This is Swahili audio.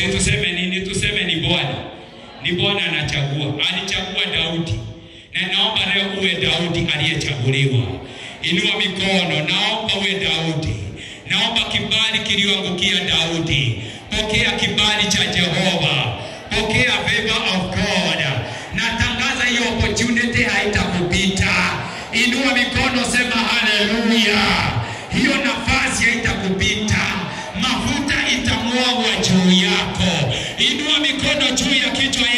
si tuseme nini? Tuseme ni Bwana, ni Bwana anachagua. Alichagua Daudi, na naomba leo uwe Daudi aliyechaguliwa. Inua mikono, naomba uwe Daudi. Naomba kibali kilioangukia Daudi. Pokea kibali cha Jehova, pokea favor of God. Natangaza hiyo opportunity haitakupita. Inua mikono, sema haleluya. Hiyo nafasi haitakupita, mafuta itamwagwa juu yako. Inua mikono juu ya kichwa